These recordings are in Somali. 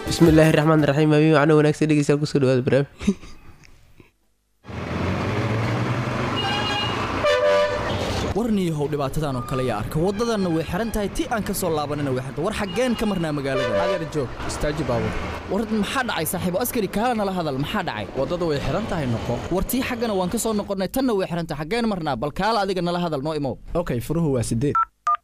bismillaahi raxmaan raxiim habeen macno wanaagsan dhegeystayaal kusoo dhawaada barnaamij warniyahow dhibaatadan oo kale yaa arka waddadanna way xihan tahay ti aan ka soo laabanina way xirta war xaggeen ka marnaa magaalada adeer joog istaaji baabur war maxaa dhacay saaxiibo askari kaala nala hadal maxaa dhacay waddada way xihan tahay noqo war tii xaggana waan ka soo noqonnay tanna way xihan tahay xaggeen marnaa bal kaala adiga nala hadal noo imow okay furuhu waa sideed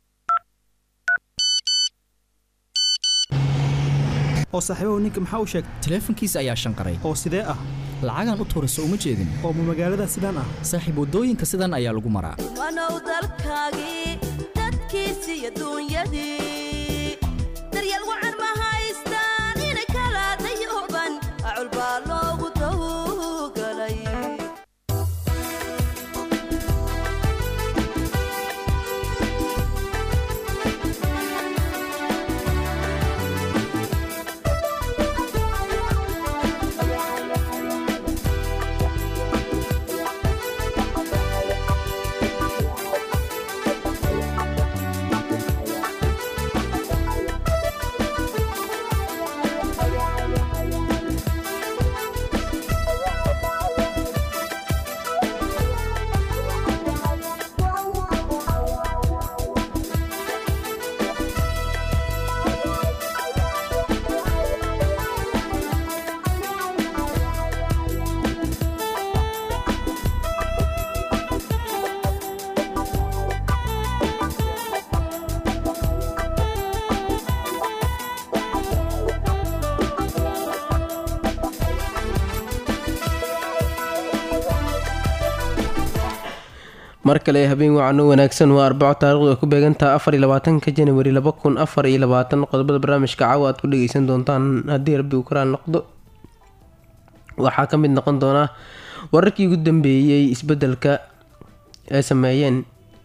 oo saaxiibahu ninka maxaa u sheegay taleefankiisa ayaa shanqaray oo sidee ah lacagaan u tuurayso uma jeedin oo ma magaalada sidaan ah saaxiib waddooyinka sidan ayaa lagu maraa wanow dalkaagii dadkiisi iyo duunyadii daryeel wacan ma haystaan inay kala dayooban acul baa loogu dawgalay mar kale habeen wacano wanaagsan waa arbaco taarikhdu ay ku beegantaha afar iyo labaatanka janawari laba kun afar iyo labaatan qodobada barnaamijka caawa aad ku dhageysan doontaan haddii rabbi uu karaan noqdo waxaa ka mid noqon doonaa wararkii ugu dambeeyey isbedelka ay sameeyeen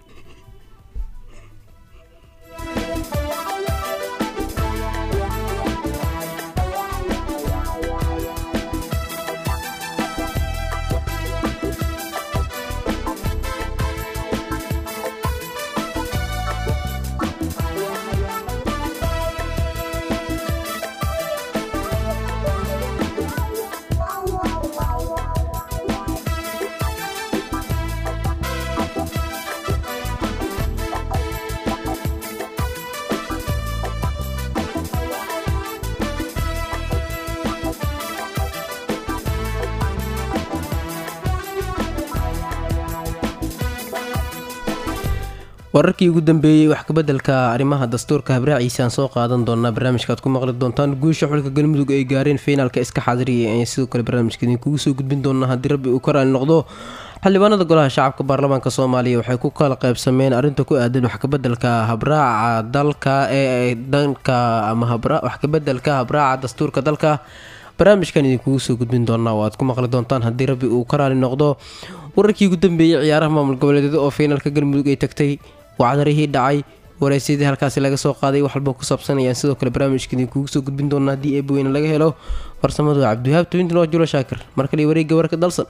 wararkii ugu dambeeyey wax kabedelka arrimaha dastuurka habraaciisa aan soo qaadan doonaa barnaamijkaaad ku maqli doontaan guusha xulka galmudug ay gaareen fiinaalka iska xaadiriya ayaan sidoo kale barnaamijka idinkugu soo gudbin doonaa haddii rabbi uu karaali noqdo xildhibaanada golaha shacabka baarlamaanka soomaaliya waxay ku kala qaybsameen arrinta ku aadan wax kabedelka habraaca dalka ee danka ama wax kabedelka habraaca dastuurka dalka barnaamijkan idinkugu soo gudbin doonaa oo aad ku maqli doontaan haddii rabbi uu ka raali noqdo wararkii ugu dambeeyey ciyaaraha maamul goboleedyada oo fiinaalka galmudug ay tagtay wacdarihii dhacay wareysyadii halkaasi laga soo qaaday waxalba ku saabsan ayaan sidoo kale barnaamijka idinkugu soo gudbin doonaa haddii eebweyne laga helo farsamadu waa cabdiwahaab tobintan waa julo shaakir mar kale wareegga warka dalsan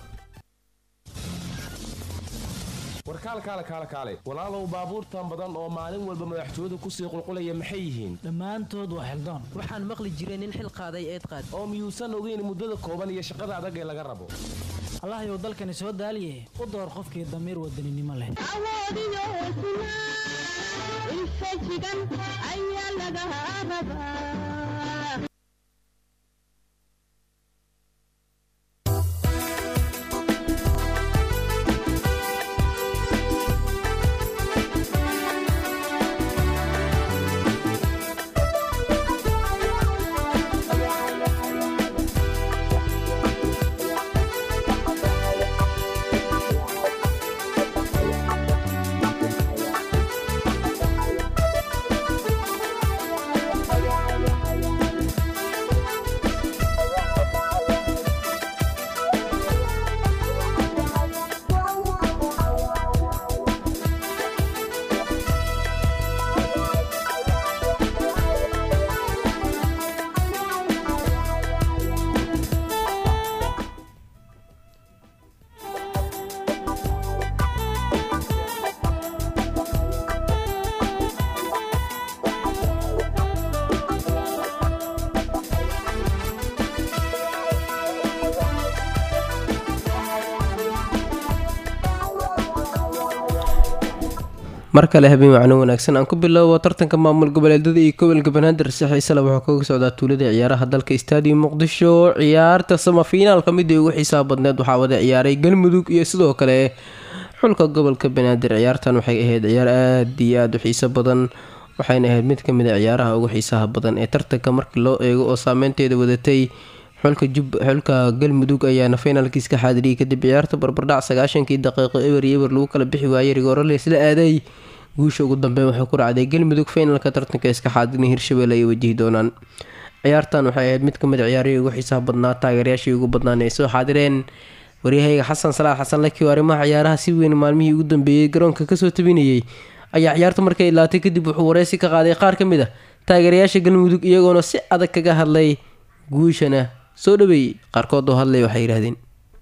warkaalkaale kaale kaale walaalow baabuurtan badan oo maalin walba madaxtooyadu kusii qulqulaya maxay yihiin dhammaantood waa xildaan waxaan maqli jiray nin xil qaaday eed qaad oo miyuusan ogeyn muddada kooban iyo shaqada adag ee laga rabo allahyow dalkani soo daaliye u door qofkii damiir wadaninimo leh mar kale habeen macno wanaagsan aan ku bilowbo tartanka maamul goboleedyada iyo gobolka banaadir si xiisale wuxuu kaga socdaa tuulada ciyaaraha dalka stadium muqdisho ciyaarta samafinaalka midii ugu xiisaha badneed waxaa wada ciyaaray galmudug iyo sidoo kale xulka gobolka banaadir ciyaartan waxay ahayd ciyaar aada iyo aada u xiiso badan waxayna ahayd mid kamid a ciyaaraha ugu xiisaha badan ee tartanka markii loo eego oo saameynteeda wadatay xulka jub xulka galmudug ayaana finaalkiis ka xaadiriyay kadib ciyaarta barbardhac sagaashankii daqiiqo eber iyo eber lagu kala bixi waayay rigoorale isla aaday guusha ugu dambeyn waxay ku racday galmudug finaalka tartanka iska xaadirin hirshabelle ay wajihi doonaan ciyaartan waxay ahayd mid kamid a ciyaarihii ugu xiisaha badnaa taageerayaashii ugu badnaan ay soo xaadireen waryahayga xasan salaax xasan laki oo arrimaha ciyaaraha si weyn maalmihii ugu dambeeyey garoonka kasoo tabinayay ayaa ciyaarta markay ilaatay kadib wuxuu wareysi ka qaaday qaar ka mid a taageerayaasha galmudug iyagoona si adag kaga hadlay guushana soo dhaweeyey qaarkood oo hadlay waxay yidhahdeen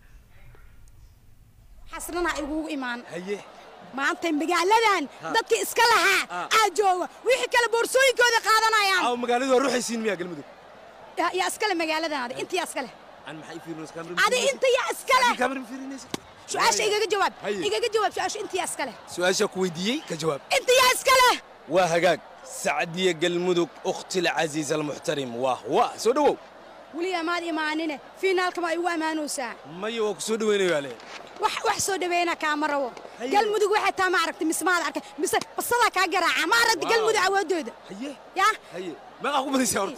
xasnana igugu imaan maanta magaaladan dadkii iska lahaa aa jooga wixii kale boorsooyinkooda qaadanayaan aw magaaladu waa ruuxaysiin miyaa galmudug yaa yaa iskale magaaladan adi inta yaa iskale aan maxay fiirinaysa kaamir adi inta yaa iskale kaamir fiirinaysa su-aasha igaga jawaab Haye. igaga jawaab su-aasha inta yaa iskale su-aasha ku weydiiyey ka jawaab inta yaa iskale waa hagaag sacdiya galmudug ukhti alcasiiz almuxtarim waa waa soo dhowow weligaa maad imaanine fiinaalka ma igu ammaanaysaa maya waa ku soo dhoweynayaa le wax wax soo dhaweyna kaama rabo galmudug waxay taa ma aragtay mise maad arkay mise basadaa kaa garaaca ma aragtay galmudug awoodooda haye yaa haye meeqaa ku badaysaa horta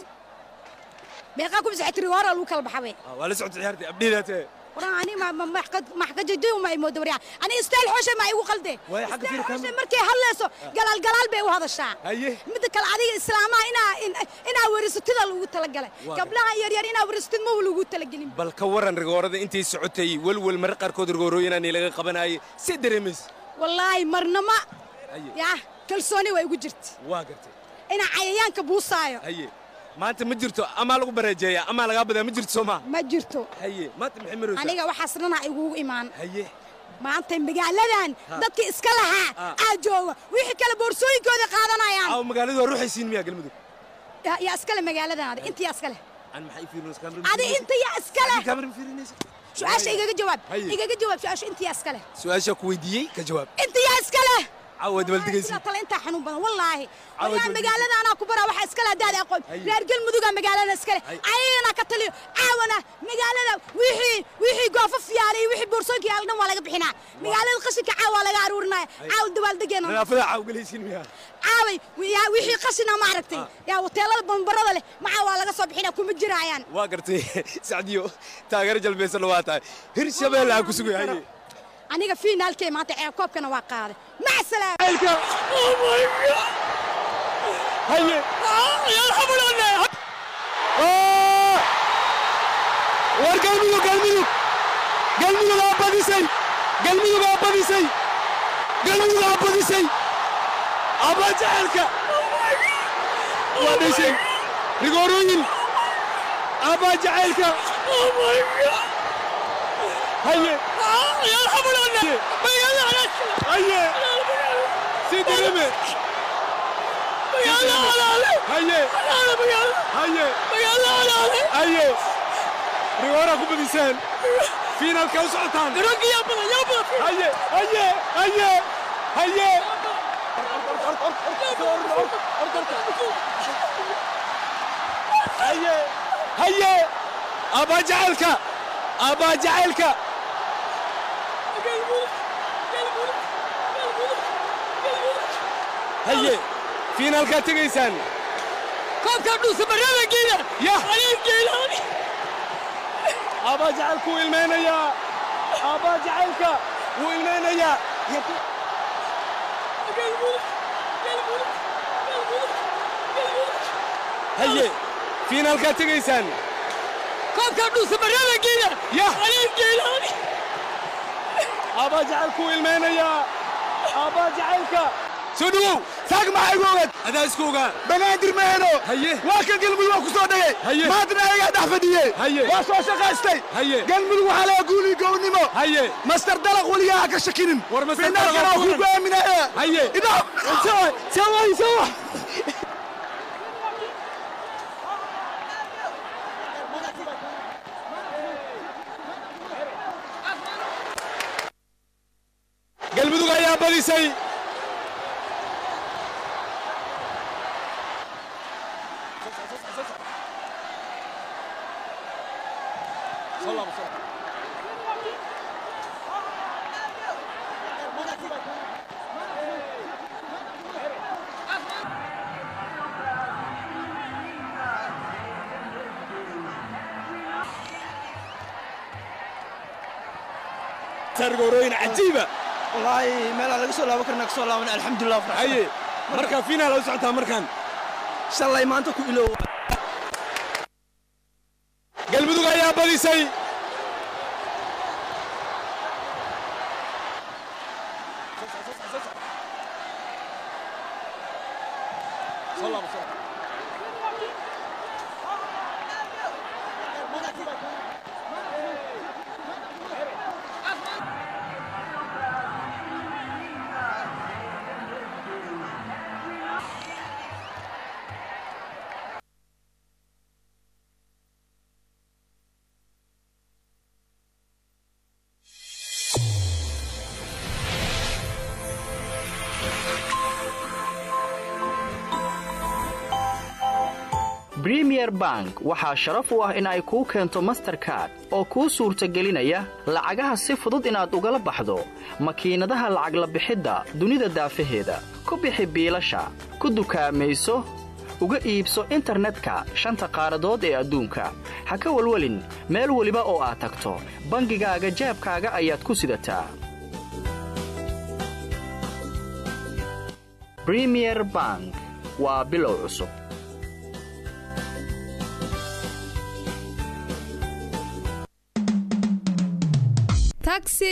meeqaa ku bisay tiri hore lagu kala baxabe Ah, waa la socota ciyaartay abdhiidaatee waran ani ma ma maxkajajo ma imoodo waryaa ani istaal xooshe ma igu qalde Waayo, xagga Istaayl fiir xooshe kaamil. markay hadlayso galaal galaal bay u hadashaa haye midda kale adiga islaamaha inaa in- inaa werisatida lagu talagalay Waa gabdhaha yaryar inaa werisatid ma lagu talagelin bal ka waran rigoorada intay socotay welwel marra qaarkood rigoorooyinaani laga qabanayay si dareemaysa wallaahi marnama haye yaa kalsooni waa igu jirta waa gartay inaa cayayaanka buusaayo haye maanta ma jirto amaa lagu bareejeeyaa amaa lagaa badaa ma jirto soo maa ma jirto haye maanta maxay maraysaa aniga waxaas dhanaa igugu imaan haye maanta magaaladan dadkii iska lahaa aa jooga wixii kale boorsooyinkooda qaadanayaan aw magaaladu waa ruuxaysiin miyaa galmudug yaa yaa iskale magaaladan adi inta yaa iskale aan maxay fiirinaysa kaamir adi inta yaa iskale kaamir fiirinaysa su-aasha igaga jawaab Haye. igaga jawaab su-aasha inta yaa iskale su-aasha ku weydiiyey ka jawaab inta yaa iskale caawa dabaldegaysi Sidaa tale intaa xanuun badan wallaahi Cawad wallahi wal- magaalada anaa ku baraa waxaa iskale haddaad aqoon Haye. reer galmuduga magaalada iskale Haye. ayagana ka taliyo caawana magaalada wixii wixii goofaf yaalay iyo wixii boorsooyinka yaala dhan waa laga bixinaa magaalada qashinka caawa waa laga aruurinaya caawa dabaaldegeena nadaafada caaw galaysiin miyaa caaway yaa wixii qashina ma aragtay yaa hoteelada bambarada leh macaa waa laga soo bixinaa kuma jiraayaan waa gartay sacdiyo taageero jalbeysana waa tahay hirshabeelle aan ku sugay haye aniga fiinaalkee maanta ceeb koobkana waa qaaday mac salaam haye war galmudug galmudug galmudug aa badisay galmudug aa badisay galmudug aa badisay abaa jacelka waa dhashay rigoorooyin abaa jacelka haye haye si dirime haye haye haye rigoora ku badiseen fiinaalka u socotaan haye haye haye haye haye haye abaa jacelka abaa jacelka haye fiinaalkaa tegaysaan yah abaa jacelka wuu ilmaynayaa abaa jacelka wuu ilmaynayaa haye fiinaalkaa tegaysaan yah abaa jacelka wuu ilmaynayaa abaa jacelka soo dhawow saak maxaa igu ogaad adaa isku ogaa banaadir maheno haye waa kan galmudug waa ku soo dhagay haye maantana ayagaa dhex fadhiye haye waa soo shaqaystay haye galmudug waxaa laga guuli gownimo haye master dalaq weligaa ha ka shakinin war master dalaq waa ku go'aaminaya haye idhaaf sawa sawa sawa galmudug ayaa badisay sargorooyin cajiiba wallaahi meelaa laga soo laaban karna ka soo laaban alxamdulilah haye markaa finaal u socotaa markaan shalay maanta ku ilow galmudug ayaa badisay bremier bank waxaa sharaf u ah in ay kuu keento masterkard oo kuu suurtagelinaya lacagaha si fudud inaad ugala baxdo makiinadaha lacag la bixidda dunida daafaheeda ku bixi biilasha ku dukaamayso uga iibso internetka shanta qaaradood ee adduunka ha ka welwelin meel weliba oo aad tagto bangigaaga jaabkaaga ayaad ku sidataa bremier bank waa bilow cusub taxi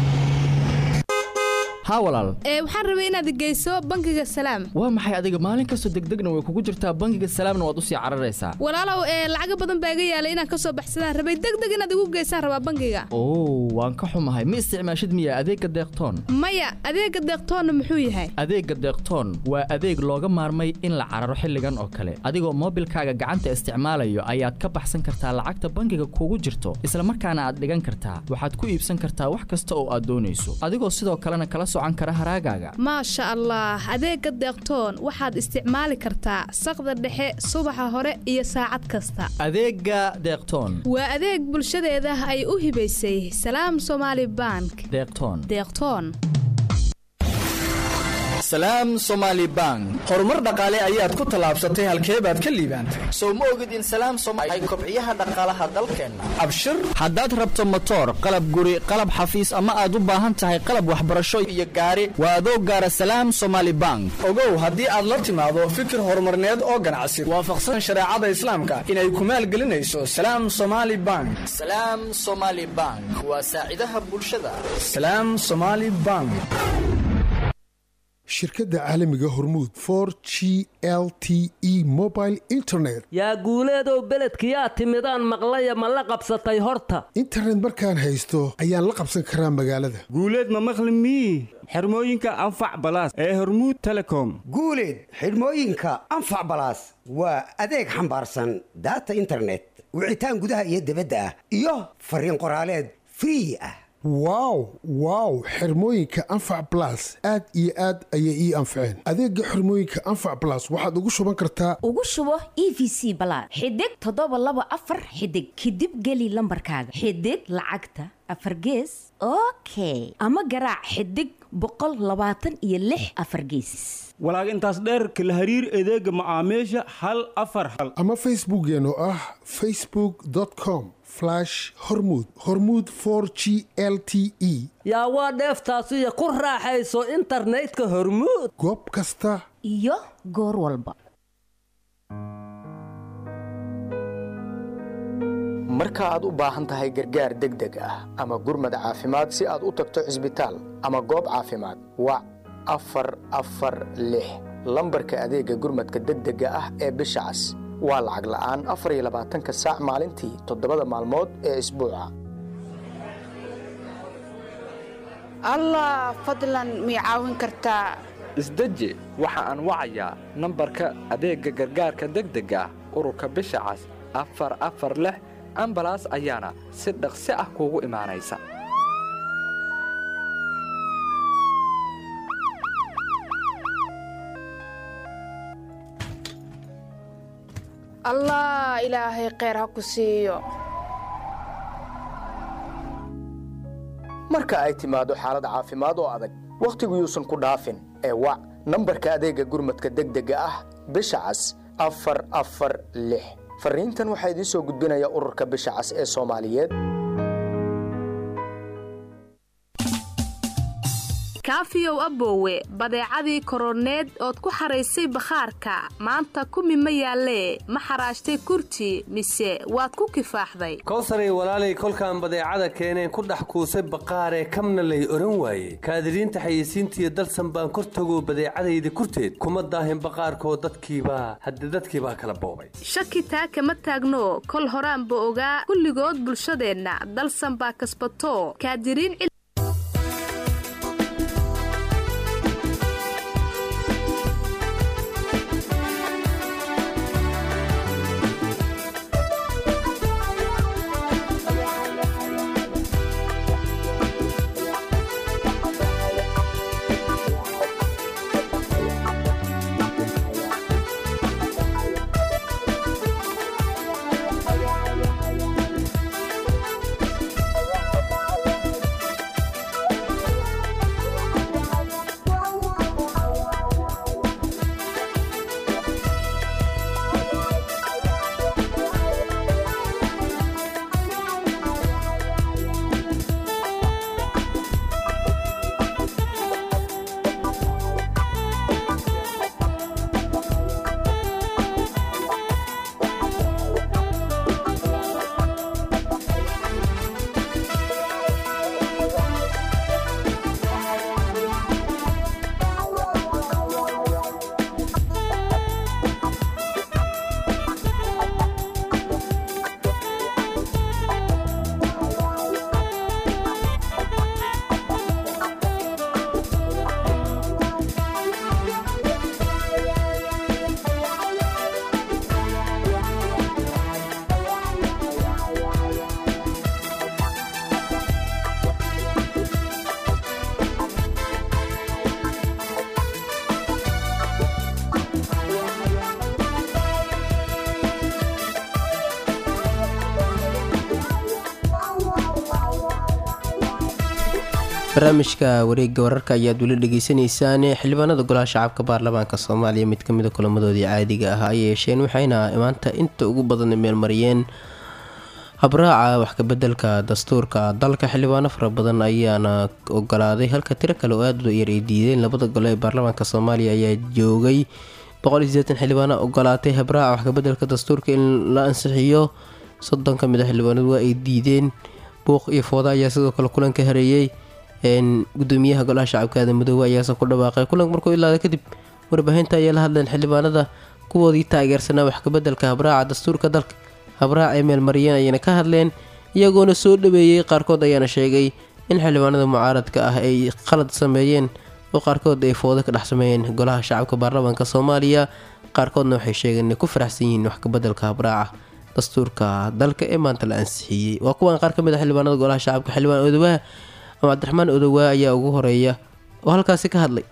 haa walaal ee waxaan rabay inaad geyso bangiga salaam waa maxay adiga maalin kastoo degdegna way kugu jirtaa bangiga salaamna waad u sii cararaysaa walaalow ee lacaga badan baa iga yaalay inaan ka soo baxsadaan rabay degdeg inaad igu geysaan rabaa bangiga oo waan ka xumahay ma isticmaashid miya adeegga deeqtoon maya adeega deeqtoonna muxuu yahay adeegga deeqtoon waa adeeg looga maarmay in la cararo xilligan oo kale adigoo moobilkaaga gacanta isticmaalayo ayaad ka baxsan kartaa lacagta bangiga kugu jirto isla markaana aad dhigan kartaa waxaad ku iibsan kartaa wax kasta oo aad doonayso adigoo sidoo kalena kala socan kara haraagaaga maasha allah adeega deeqtoon waxaad isticmaali kartaa saqda dhexe subaxa hore iyo saacad kasta adeegga deeqtoon waa adeeg bulshadeeda ay u hibaysay salaam somaali bank deeqtoon deeqtoon salaam somaali bank horumar dhaqaale ayaad ku tallaabsatay halkee baad ka liibaantay sow ma ogid in salaam somaali ay kobciyaha dhaqaalaha dalkeenna abshir haddaad rabto motoor qalab guri qalab xafiis ama aad u baahan tahay qalab waxbarasho iyo gaari waa adoo gaara salaam somaali bank ogow haddii aad la timaado fikir horumarneed oo ganacsi waafaqsan shareecada islaamka inay ku maalgelinayso salaam somaali bank salaam somaali bank waa saacidaha bulshada salaam somaali bank shirkadda caalamiga hormuud for g l t e mobile internet yaa guuleedow beledkiyaa timidaan maqlaya ma la qabsatay horta internet markaan haysto ayaan la qabsan karaa magaalada guuleed ma maqli mii xirmooyinka anfac balaas ee hormuud telecom guuleed xidhmooyinka anfac balaas waa adeeg xambaarsan daata internet wicitaan gudaha iyo dibadda ah iyo fariin qoraaleed free ah wow wow xirmooyinka anfac balas aad iyo aad ayay ii anfaceen adeega xirmooyinka anfac balas waxaad ugu shuban kartaa ugu shubo e v c balaad xidig toddoba laba afar xidig kadib geli lambarkaaga xidig lacagta afar gees okay ama garaac xidig boqol labaatan iyo lix afar geesis walaag intaas dheerka la hariir adeega macaamiisha hal afar hal ama facebookkeen oo ah facebook com hormud hormud for g l t e yaa waa dheeftaasiyo ku raaxayso internetka hormuud goob kasta iyo goor walba marka aad u baahan tahay gargaar degdeg ah ama gurmad caafimaad si aad u tagto cisbitaal ama goob caafimaad wac afar afar lix lambarka adeegga gurmadka degdega ah ee bisha cas waa lacag la'aan afar iyo labaatanka saac maalintii toddobada maalmood ee isbuuca allah fadlan mii caawin kartaa isdeji waxa aan wacayaa nambarka adeegga gargaarka degdega ah ururka bisha cas afar afar lix ambalaas ayaana si dhaqsi ah kuugu imaanaysa allah ilaahay kheyr ha ku siiyo marka ay timaado xaalad caafimaad oo adag wakhtigu yuusan ku dhaafin ee wac nambarka adeegga gurmadka degdega ah bisha cas afar afar lix fariintan waxaa idiin soo gudbinaya ururka bisha cas ee soomaaliyeed kaafiyow aboowe badeecadii koroneed ood ku xaraysay bakhaarka maanta kumi ma yaallee ma xaraashtay kurti mise waad ku kifaaxday kowsaray walaalay kolkaan badeecada keeneen ku dhex kuusay baqaaree kamna lay oran waaye kaadiriinta xayeysiintiiyo dalsan baan kor tago badeecadayda kurteed kuma daahin baqaarkoo dadkiibaa hadde dadkiibaa kala boobay shaki taa kama taagno kol horaanba ogaa kulligood bulshadeenna dalsan baa kasbato kaadiriin barnaamijka wareegga wararka ayaad weli dhegeysaneysaan xildhibaanada golaha shacabka baarlamaanka soomaaliya mid kamida kulamadoodii caadiga ah ay yeesheen waxayna maanta inta ugu badan meelmariyeen habraaca waxkabedelka dastuurka dalka xildhibaano fara badan ayaana ogolaaday halka tiro kale oo aad yar ay diideen labada gole ee baarlamaanka soomaaliya ayaa joogay xildhibaano ogolaatay habraaca waxkabedelka dastuurka in la ansixiyo soddon kamid a xildhibaanadu waa ay diideen buuq iyo fooda ayaa sidoo kale kulanka hareeyey gudoomiyaha golaha shacabka aadan madoobe ayaase ku dhawaaqay kulanka markuu ilaada kadib warbaahinta ayaa la hadleen xildhibaanada kuwoodii taageersanaa waxkabedelka habraaca dastuurka dalka habraac ay meelmariyeen ayayna ka hadleen iyagoona soo dhaweeyey qaarkood ayaana sheegay in xildhibaanada mucaaradka ah ay qalad sameeyeen oo qaarkood ay foodo ka dhex sameeyeen golaha shacabka baarlamaanka soomaaliya qaarkoodna waxay sheegeen inay ku faraxsan yihiin waxkabedelka habraaca dastuurka dalka ee maanta la ansixiyey waa kuwan qaar ka mid a xildhibaanada golaha shacabka xildhibaan odowaha ama cabdiraxmaan odowaa ayaa ugu horeeya oo halkaasi ka hadlay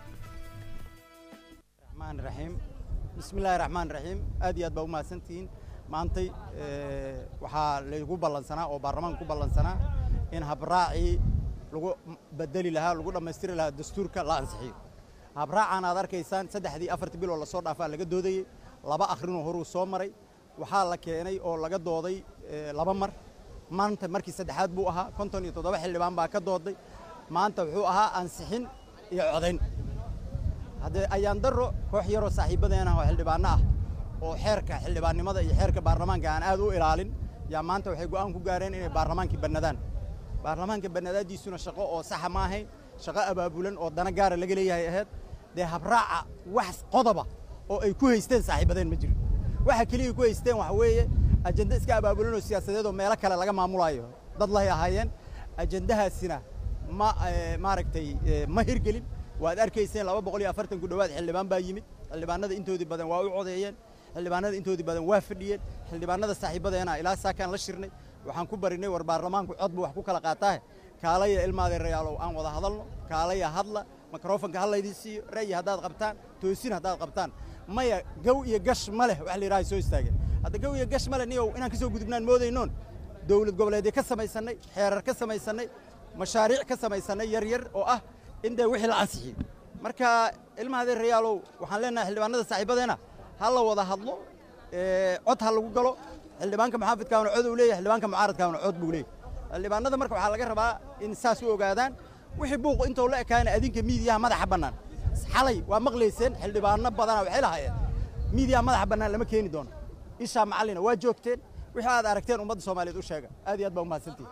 bismillahi raxmaan raxiim aad iyo aad baa u mahadsantihiin maantay waxaa laygu ballansanaa oo baarlamaanka ku ballansanaa in habraacii lagu bedeli lahaa lagu dhammaystiri lahaa dastuurka la ansixiyo habraacaan aad arkaysaan saddexdii afartii biloo lasoo dhaafaa laga doodayey laba akhrinoo horuu soo maray waxaa la keenay oo laga dooday laba mar maanta markii saddexaad buu ahaa konton iyo toddoba xildhibaan baa ka dooday maanta wuxuu ahaa ansixin iyo codayn haddee ayaan darro koox yaroo saaxiibadeena oo xildhibaanno ah oo xeerka xildhibaannimada iyo xeerka baarlamaanka aan aad u ilaalin yaa maanta waxay go'aan ku gaareen inay baarlamaankii bannadaan baarlamaanka bannadaadiisuna shaqo oo saxa ma ahayn shaqo abaabulan oo dana gaara laga leeyahay ahayd dee habraaca wax qodoba oo ay ku haysteen saaxiibadeen ma jiro waxa keliya ku haysteen waxa weeye ajenda iska abaabulan oo siyaasadeed oo meelo kale laga maamulayo dad lahay ahaayeen ajendahaasina ma maaragtay ma hirgelin waad arkayseen laba boqol iyo afartan ku dhowaad xildhibaan baa yimid xildhibaanada intoodii badan waa u codeeyeen xildhibaanada intoodii badan waa fadhiyeen xildhibaanada saaxiibadeena ilaa saakaan la shirnay waxaan ku barinay war baarlamaanku cod buu wax ku kala qaataa kaalaya ilmaadeerayaalow aan wada hadalno kaalaya hadla mikrofonka ha laydin siiyo ra'yi haddaad qabtaan toosin haddaad qabtaan maya gow iyo gash ma leh wax la yidhaha soo istaageen hadda gow iyo gash ma leh niyow inaan ka soo gudubnaan moodaynoon dowlad goboleedyo ka samaysannay xeerar ka samaysannay mashaariic ka samaysanay yar yar oo ah in dee wixii la ansixiyo marka ilmaha adeer rayaalow waxaan leenahay xildhibaanada saaxiibadeena ha la wada hadlo ee, cod ha lagu galo xildhibaanka maxaafidkaana cod uu leeyahay xildhibaanka mucaaradkaana cod buu leeyahay xildhibaanada marka waxaa laga rabaa in saas u ogaadaan wixii buuq intoo la ekaana adinka miidiyaha madaxa bannaan xalay waa maqlayseen xildhibaano badana waxay lahaayeen miidiyaha madaxa bannaan lama keeni doono ishaa macallina waa joogteen wixii aad aragteen ummadda soomaaliyeed u sheega aad iyo aad baa umahadsantihin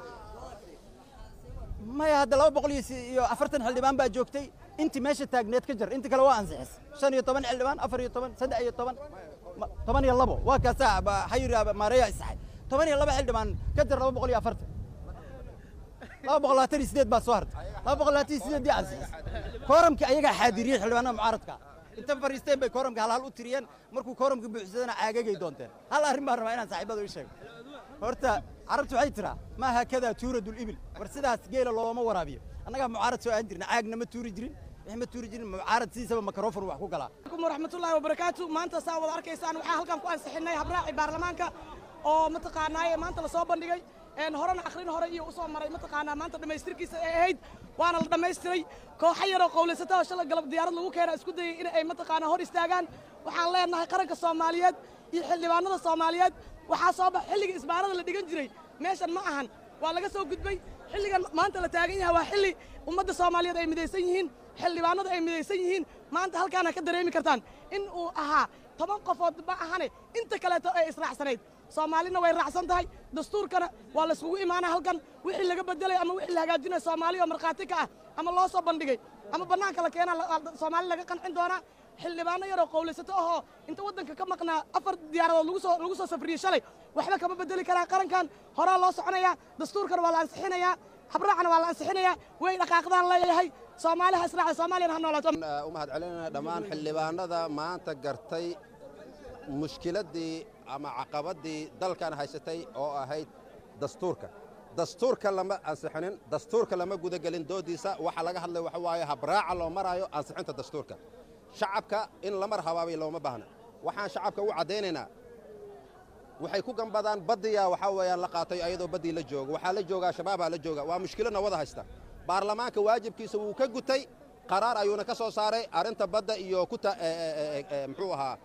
maya hadda laba boqol iyo si- iyo afartan xildhibaan baa joogtay intii meesha taagneed ka jar inta kale waa ansixis shan iyo toban xildhibaan afar iyo toban saddex iyo toban ma- toban iyo labo waa kaasaa ba- xayir maareeya isaxay toban iyo laba xildhibaan ka jar laba boqol iyo afartan laba boqol labaatan iyo sideed baa soo hartay laba boqol labaatan iyo sideed dii ansixis kooramkii ayagaa xaadiriyey xildhibaanada mucaaradka inta fariisteen bay kooramka hal hal u tiriyeen markuu kooramka buuxsadana caagagay doonteen hal arrin baan rabaa inaan saaxiibada u sheego horta carabtu waxay tiraa maa haakadaa tuuradu libil war sidaas geela looma waraabiyo annagaa mucaarad soo aan jirna caagna ma tuuri jirin wix ma tuuri jirin mucaarad sidiisaba makarofon wax ku galaa عليكم ورحمة الله وبركاته maanta saa wada arkaysaan waxaa halkan ku ansixinay habraaci baarlamaanka oo mataqaanaaye maanta lasoo bandhigay een horena akhrin hore iyo usoo maray mataqaanaa maanta dhammaystirkiisa ay ahayd waana la dhammaystiray kooxo yaroo qowlaysata oo shalay galab diyaarad lagu keena isku dayay in ay mataqaanaa hor istaagaan waxaan leenahay qaranka soomaaliyeed iyo xildhibaanada soomaaliyeed waxaa soo bax xilliga isbaarada la dhigan jiray meeshan ma ahan waa laga soo gudbay xilligan maanta la taagan yahay waa xilli ummadda soomaaliyeed ay midaysan yihiin xildhibaanadu ay midaysan yihiin maanta halkaana ka dareemi kartaan in uu ahaa toban qofood ma ahane inta kaleeto ay israacsanayd soomaalina way raacsan tahay dastuurkana waa layskugu imaanaa halkan wixii laga bedelay ama wixii la hagaajinaya soomaali oo markhaati ka ah ama loo soo bandhigay ama bannaanka la keenaa la- la- soomaali laga qancin doonaa xildhibaano yaroo qowlaysato ahoo inta waddanka ka maqnaa afar diyaaradood lagu soo lagu soo safriyey shalay waxba kama bedeli karaa qarankan horaa loo soconayaa dastuurkana waa la ansixinayaa habraacana waa la ansixinayaa way dhaqaaqdaan leeyahay soomaaliha israaca soomaaliyana ha noolaato u mahad celinayna dhammaan xildhibaanada maanta gartay mushkiladdii ama caqabaddii dalkan haysatay oo ahayd dastuurka dastuurka lama ansixinin dastuurka lama gudagelin doodiisa waxa laga hadlay waxa waaye habraaca loo maraayo ansixinta dastuurka shacabka in la mar habaabay looma baahna waxaan shacabka u caddaynaynaa waxay ku gambadaan baddiyaa waxaa weeyaan la qaatay ayadoo baddii la joogo waxaa la joogaa shabaabaa la jooga waa mushkiladna wada haysta baarlamaanka waajibkiisa wuu ka gutay qaraar ayuuna ka soo saaray arrinta badda iyo kuta muxuu ahaa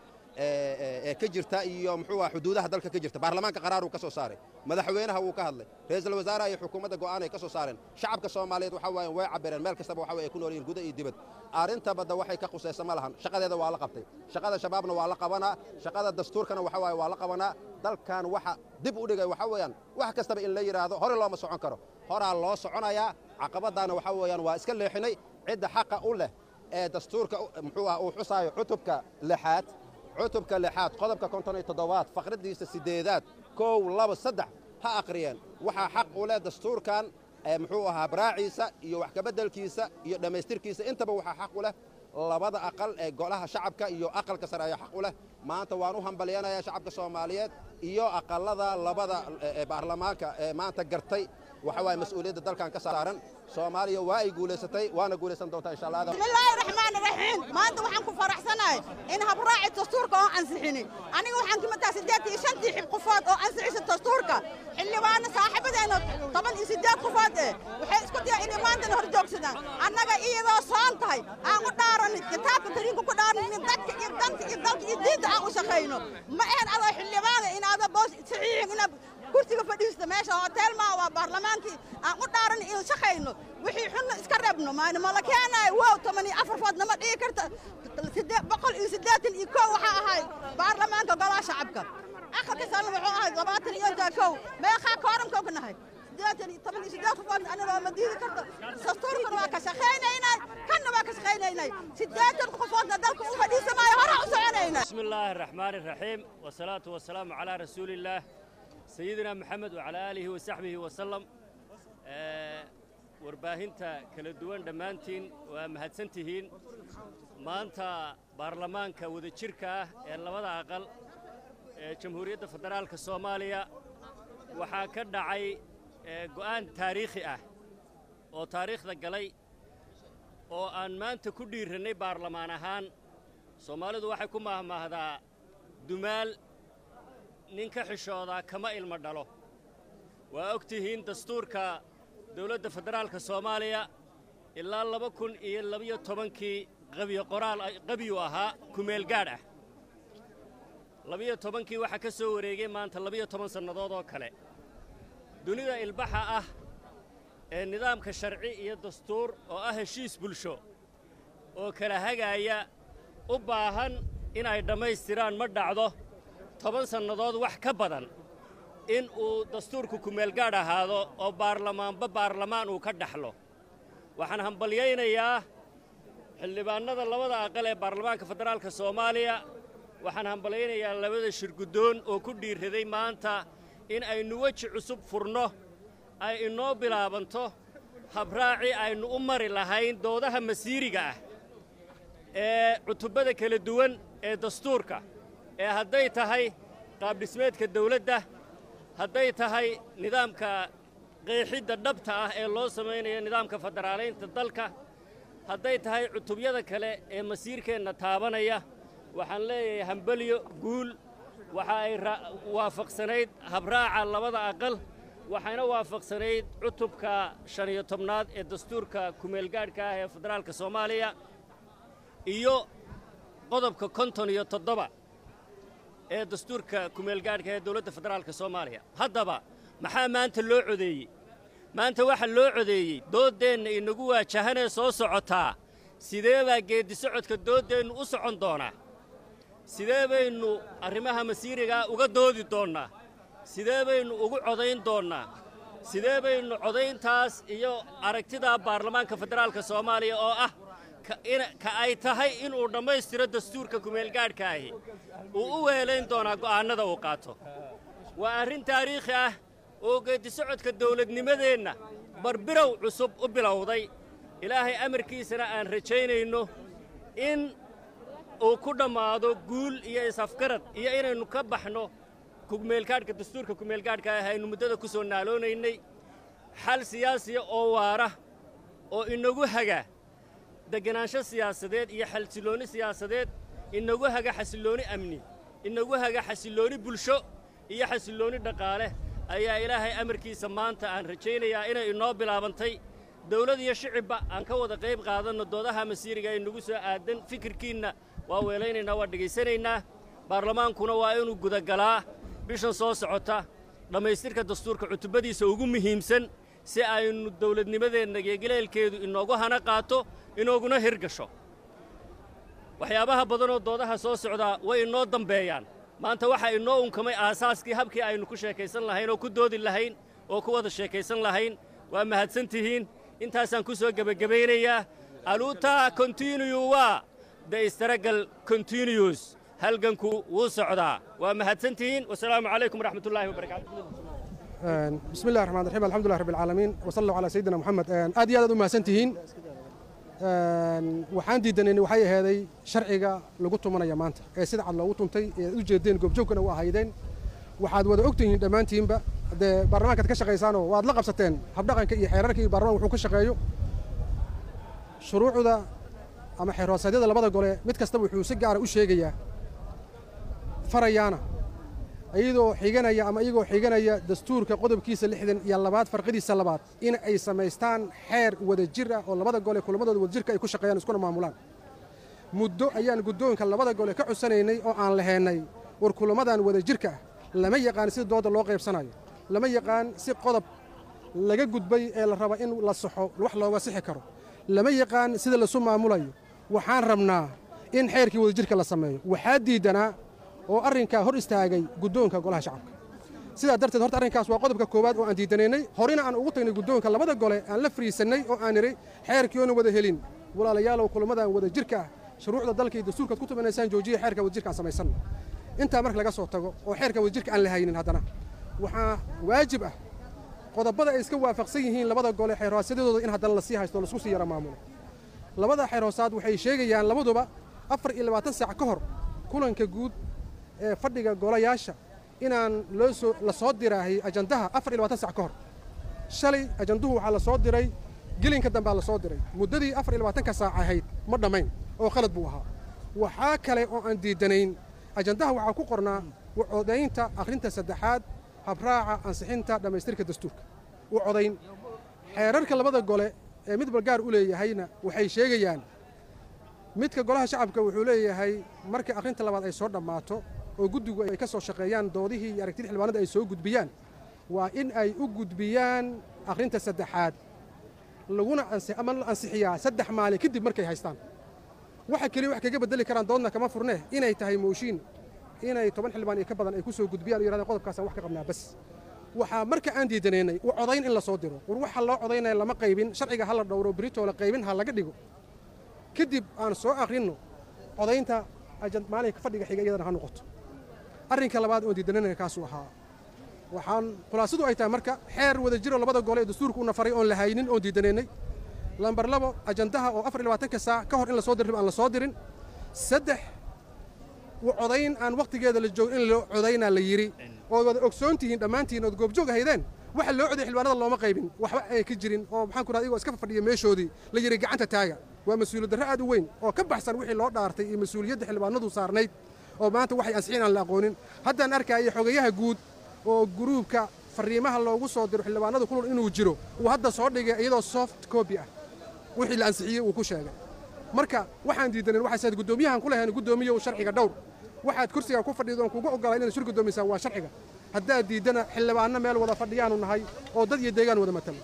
ee ka jirta iyo muxuu ahaa xuduudaha dalka ka jirta baarlamaanka qaraaruu ka soo saaray madaxweynaha wuu ka hadlay ra'iisul wasaaraha iyo xukuumadda go'aan ay ka soo saareen shacabka soomaaliyeed waxaa waaye way cabireen meel kastaba waxa way ay ku nool yihiin guda iyo dibad arrinta badda waxay ka khusaysa ma lahan shaqadeeda waa la qabtay shaqada shabaabna waa la qabanaa shaqada dastuurkana waxa waaye waa la qabanaa dalkan waxa dib u dhigay waxa weeyaan wax kastaba in la yidhaahdo hore looma socon karo horaa loo soconayaa caqabadaana waxa weeyaan waa iska leexinay cidda xaqa u leh ee dastuurka muxuu ah uu xusaayo cutubka lixaad cutubka lixaad qodobka konton iyo toddobaad faqradiisa siddeedaad kow laba saddex ha akhriyeen waxaa xaq u leh dastuurkan ee muxuu ahaa braaciisa iyo wax kabeddelkiisa iyo dhammaystirkiisa intaba waxaa xaq u leh labada aqal ee golaha shacabka iyo aqalka sare ayaa xaq u leh maanta waan u hambalyanayaa shacabka soomaaliyeed iyo aqallada labada ee baarlamaanka ee maanta gartay waxa waaye mas-uuliyadda dalkan ka saaran soomaaliya waa ay guulaysatay waana guulaysan doontaa insha allah bismillaahi raxmaani raxiim maanta waxaan ku faraxsanahay in habraaci dastuurka oo ansixini aniga waxaan ka mid tahay siddeed iyo shantii xib qofood oo ansixisa dastuurka xildhibaano saaxiibadeena toban iyo siddeed qofood eh waxay isku daya inay maantana hor joogsadaan annaga iyadoo soon tahay aan u dhaaranin kitaabka kariimka ku dhaaranin dadka iyo danta iyo dalka iyo diinta aan u shaqayno ma ahan adoo xildhibaana in ada boos saxiixin inaad kursiga fadhiista meesha hotel maa waa baarlamaankii aan u dhaaran in shaqayno wixii xunna iska reebno maana ma la keenayo wow toban iyo afar food nama dhigi karta sidee boqol iyo siddeetan iyo kow waxaa ahay baarlamaanka golaha shacabka aqalka sano wuxuu ahay labaatan iyo intaa kow meeqaa kooramkoo ka nahay siddeetan iyo toban iyo siddeed qofood anigoo ma diidi karto dastuurkana waa ka shaqaynaynay kanna waa ka shaqaynaynay siddeetan qofoodna dalka u fadhiisamaayo hore u soconaynay بسم الله الرحمن الرحيم والصلاة والسلام على رسول الله سيدنا محمد وعلى آله وصحبه وسلم آه، warbaahinta kala duwan dhammaantiin waa mahadsantihiin maanta baarlamaanka wadajirka ah ee labada aqal ee jamhuuriyadda federaalka soomaaliya waxaa ka dhacay ee, go'aan taariikhi ah oo taariikhda galay oo aan maanta ku dhiirannay baarlamaan ahaan soomaalidu waxay ku mahmaahdaa dumaal nin ka xishoodaa kama ilmo dhalo waa og tihiin dastuurka dowladda federaalka soomaaliya ilaa laba kun iyo labiyo tobankii qabiyo qoraal qabiyu ahaa kumeel gaadh ah labiyo tobankii waxaa ka soo wareegay maanta labiyo toban sannadood oo kale dunida ilbaxa ah ee nidaamka sharci iyo dastuur oo ah heshiis bulsho oo kala hagaaya u baahan inay dhammaystiraan ma dhacdo toban sannadood wax ka badan in uu dastuurku kumeelgaadh ahaado oo baarlamaanba baarlamaan uu ka dhaxlo waxaan hambalyaynayaa xildhibaannada labada aqal ee baarlamaanka federaalka soomaaliya waxaan hambalyaynayaa labada shirguddoon oo ku dhiirraday maanta in aynu weji cusub furno ay inoo bilaabanto habraaci aynu u mari lahayn doodaha masiiriga ah ee cutubada kala duwan ee dastuurka ee hadday tahay qaabdhismeedka dawladda hadday tahay nidaamka qeexidda dhabta ah ee loo samaynayo nidaamka federaalaynta dalka hadday tahay cutubyada kale ee masiirkeenna taabanaya waxaan leeyahay hambalyo guul waxa ay waafaqsanayd habraaca labada aqal waxayna waafaqsanayd cutubka shan iyo tobnaad ee dastuurka kumeelgaadhka ah ee federaalka soomaaliya iyo qodobka konton iyo toddoba ee dastuurka kumeelgaadhka ee dowladda federaalka soomaaliya haddaba maxaa maanta loo codeeyey maanta waxaa loo codeeyey dooddeenna inagu waajahanee soo socotaa sidee baa geeddi socodka dooddeennu u socon doonaa sidee baynu arrimaha masiirigaa uga doodi doonnaa sidee baynu ugu codayn doonnaa sidee baynu codayntaas iyo aragtidaa baarlamaanka federaalka soomaaliya oo ah ka ay tahay inuu dhammaystiro dastuurka kumeelgaadhka ahi uu u weelayn doonaa go'aannada uu qaato waa arrin taariikhi ah oo geeddi socodka dawladnimadeenna barbirow cusub u bilowday ilaahay amarkiisana aan rajaynayno in uu ku dhammaado guul iyo is-afgarad iyo inaynu ka baxno kumeelgaadhka dastuurka kumeelgaadhka ah aynu muddada ku soo naaloonaynay xal siyaasiya oo waara oo inagu haga deganaansho siyaasadeed iyo xasillooni siyaasadeed inagu haga xasillooni amni inagu haga xasillooni bulsho iyo xasillooni dhaqaale ayaa ilaahay amarkiisa maanta aan rajaynayaa inay inoo bilaabantay dawlad iyo shicibba aan ka wada qayb qaadanno doodaha masiiriga ay nagu soo aadan fikirkiinna waa weelaynaynaa waa dhegaysanaynaa baarlamaankuna waa inuu gudagalaa bishan soo socota dhammaystirka dastuurka cutubadiisa ugu muhiimsan si aynu dawladnimadeenna geegaleelkeedu inoogu hana qaato inooguna hirgasho waxyaabaha badanoo doodaha soo socdaa way inoo dambeeyaan maanta waxaa inoo unkamay aasaaskii habkii aynu ku sheekaysan lahayn oo ku doodi lahayn oo ku wada sheekaysan lahayn waa mahadsan tihiin intaasaan ku soo gebagabaynayaa aluutaa continue waa the istaragal continues halganku wuu socdaa waa mahadsan tihiin wasalaamu calaykum waraxmatullaahi wabarakaatu بسم الله الرحمن الرحيم الحمد لله رب العالمين وصلى الله على سيدنا محمد aad iyo aad aad u mahadsantihiin waxaan diidanayni waxay ahaaday sharciga lagu tumanaya maanta ee sida cad loogu tuntay ee aad u jeedeen goobjoogkana u ahaydeen waxaad wada ogtihiin dhammaantiinba dee baarlamaankaad ka shaqaysaanoo waad la qabsateen habdhaqanka iyo xeerarka iyo baarlamaan wuxuu ka shaqeeyo shuruucda ama xeer hoosaadyada labada gole mid kastaba wuxuu si gaara u sheegayaa farayaana iyadoo xiganaya ama iyagoo xiganaya dastuurka qodobkiisa lixdan iyo labaad farqadiisa labaad in ay samaystaan xeer wada jir ah oo labada gole kulamadooda wadajirka ay ku shaqeeyaan iskuna maamulaan muddo ayaan guddoonka labada gole ka cusanaynay oo aan laheennay war kulamadan wada jirka ah lama yaqaan sida dooda loo qaybsanayo lama yaqaan si qodob laga gudbay ee la raba in la saxo wax looga sixi karo lama yaqaan sida lasu maamulayo waxaan rabnaa in xeerkii wadajirka la sameeyo waxaa diidanaa oo arrinkaa hor istaagay guddoonka golaha shacabka sidaa darteed horta arrinkaas waa qodobka koowaad oo aan diidanaynay horena aan ugu tagnay guddoonka labada gole aan la fariisannay oo aan nidhi xeerkii oona wada helin walaalayaalow kulamadan wada jirka ah shuruucda dalka iyo dastuurkaad ku tumanaysaan joojiya xeerka wadajirka aan samaysanno intaa marka laga soo tago oo xeerka wadajirka aan la haynin haddana waxaa waajib ah qodobada ay iska waafaqsan yihiin labada gole xeer hoosyadooda in haddana lasii haysto o lasku sii yara maamulo labada xeer hoosaad waxay sheegayaan labaduba afar iyo labaatan saac ka hor kulanka guud ee fadhiga golayaasha inaan loo soo la soo diraahay ajandaha afar iyo labaatan sac ka hor shalay ajanduhu waxaa la soo diray gelinka dambaa la soo diray muddadii afar iyo labaatanka saac ahayd ma dhammayn oo qalad buu ahaa waxaa kale oo aan diidanayn ajandaha waxaa ku qornaa codaynta akhrinta saddexaad habraaca ansixinta dhammaystirka dastuurka u codayn xeerarka labada gole ee midba gaar u leeyahayna waxay sheegayaan midka golaha shacabka wuxuu leeyahay marka akhrinta labaad ay soo dhammaato oo guddigu ay ka soo shaqeeyaan doodihii iyo aragtidii xildhibaanada ay soo gudbiyaan waa in ay u gudbiyaan akhrinta saddexaad laguna ansi ama la ansixiyaa saddex maalin kadib markay haystaan waxa keliya wax kaga beddeli karaan doodna kama furnee inay tahay mooshiin inay toban xildhibaan iyo ka badan ay ku soo gudbiyaan oo yidhahdeen qodobkaasaan wax ka qabnaa bas waxaa marka aan diidanaynay u codayn in la soo diro war waxa loo codaynaya lama qaybin sharciga ha la dhowro britoo la qaybin ha laga dhigo kadib aan soo akhrinno codaynta maalinka fadhiga xiga iyadana ha noqoto arrinka labaad oon diidananaya kaasuu ahaa waxaan khulaasadu ay tahay marka xeer wada jiro labada gole ee dastuurka una faray oon la haynin oon diidanaynay lambar labo ajandaha oo afar iyo labaatanka saac ka hor in la soo dirrib aan la soo dirin saddex u codayn aan wakhtigeeda la joogin in loo codaynaa la yidhi ood wada ogsoon tihiin dhammaantiin ood goobjoog haydeen waxa loo coday xildhibaanada looma qaybin waxba ay ka jirin oo maxaan ku rahda igoo iska fadhiya meeshoodii la yidhi gacanta taaga waa mas-uuliyad darro aad u weyn oo ka baxsan wixii loo dhaartay iyo mas-uuliyadda xildhibaanadu saarnayd oo maanta waxay ansixin aan la aqoonin haddaan arkaya xogayaha guud oo guruubka fariimaha loogu soo diro xildhibaanada kulul inuu jiro uu hadda soo dhigay iyadoo soft copy ah wixii la ansixiyey uu ku sheegay marka waxaan diidanin waxay saad guddoomiyahan ku lahayn guddoomiyow sharciga dhowr waxaad kursiga ku fadhido oon kugu oggolaa inaad shir guddoomisaa waa sharciga haddaad diiddana xildhibaanno meel wada fadhiyaanu nahay oo dad iyo deegaan wada matala